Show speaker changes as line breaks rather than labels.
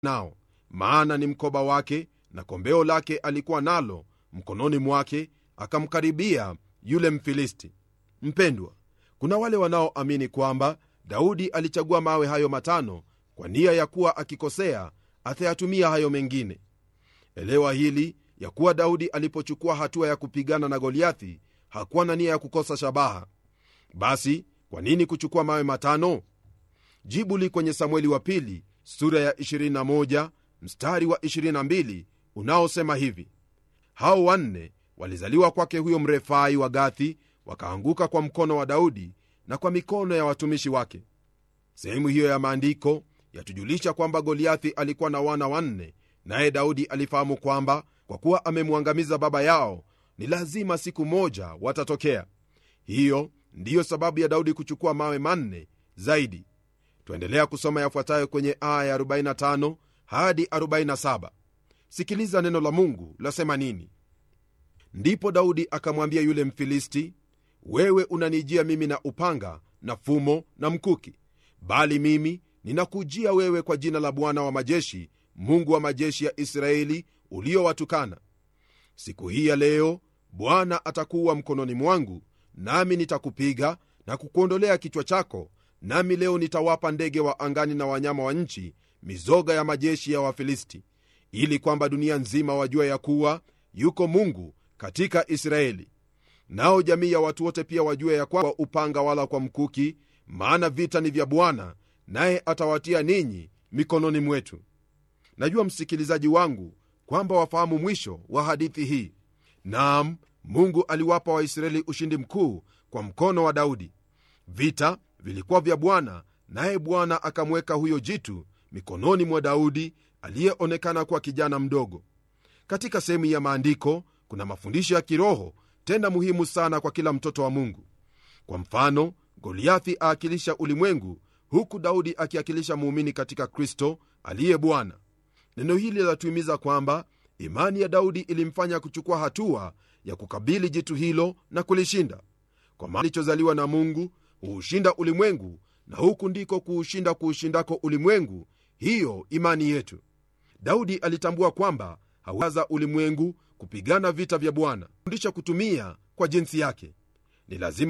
nao maana ni mkoba wake na kombeo lake alikuwa nalo mkononi mwake akamkaribia yule mfilisti mpendwa kuna wale wanaoamini kwamba daudi alichagua mawe hayo matano kwa nia ya kuwa akikosea atayatumia hayo mengine elewa hili ya kuwa daudi alipochukua hatua ya kupigana na goliathi hakuwa na nia ya kukosa shabaha basi kwa nini kuchukua mawe matano jibu li kwenye samueli wa pili sura ya 21 mstari wa 22 unaosema hivi hao wanne walizaliwa kwake huyo mrefai wa gathi wakaanguka kwa mkono wa daudi na kwa mikono ya watumishi wake sehemu hiyo ya maandiko yatujulisha kwamba goliathi alikuwa na wana wanne naye daudi alifahamu kwamba kwa kuwa amemwangamiza baba yao ni lazima siku moja watatokea hiyo ndiyo sababu ya daudi kuchukua mawe manne zaidi twaendelea kusoma yafuatayo kwenye aya ya 45 hadi 47 sikiliza neno la mungu lasema nini ndipo daudi akamwambia yule mfilisti wewe unanijia mimi na upanga na fumo na mkuki bali mimi ninakujia wewe kwa jina la bwana wa majeshi mungu wa majeshi ya israeli uliowatukana siku hii ya leo bwana atakuwa mkononi mwangu nami nitakupiga na kukuondolea kichwa chako nami leo nitawapa ndege wa angani na wanyama wa nchi mizoga ya majeshi ya wafilisti ili kwamba dunia nzima wajua ya kuwa yuko mungu katika israeli nao jamii ya watu wote pia wajue ya kwamba upanga wala kwa mkuki maana vita ni vya bwana naye atawatia ninyi mikononi mwetu najua msikilizaji wangu kwamba wafahamu mwisho wa hadithi hii nam mungu aliwapa waisraeli ushindi mkuu kwa mkono wa daudi vita vilikuwa vya bwana naye bwana akamweka huyo jitu mikononi mwa daudi aliyeonekana kuwa kijana mdogo katika sehemu ya maandiko kuna mafundisho ya kiroho tena muhimu sana kwa kila mtoto wa mungu kwa mfano goliathi aakilisha ulimwengu huku daudi akiakilisha muumini katika kristo aliye bwana neno hili latuhimiza kwamba imani ya daudi ilimfanya kuchukua hatua ya kukabili jitu hilo na kulishinda kwa maana alichozaliwa na mungu huushinda ulimwengu na huku ndiko kuushinda kuushindako ulimwengu hiyo imani yetu daudi alitambua kwamba hawaza ulimwengu kupigana vita vya bwana fundisha kutumia kwa jinsi yake ni lazima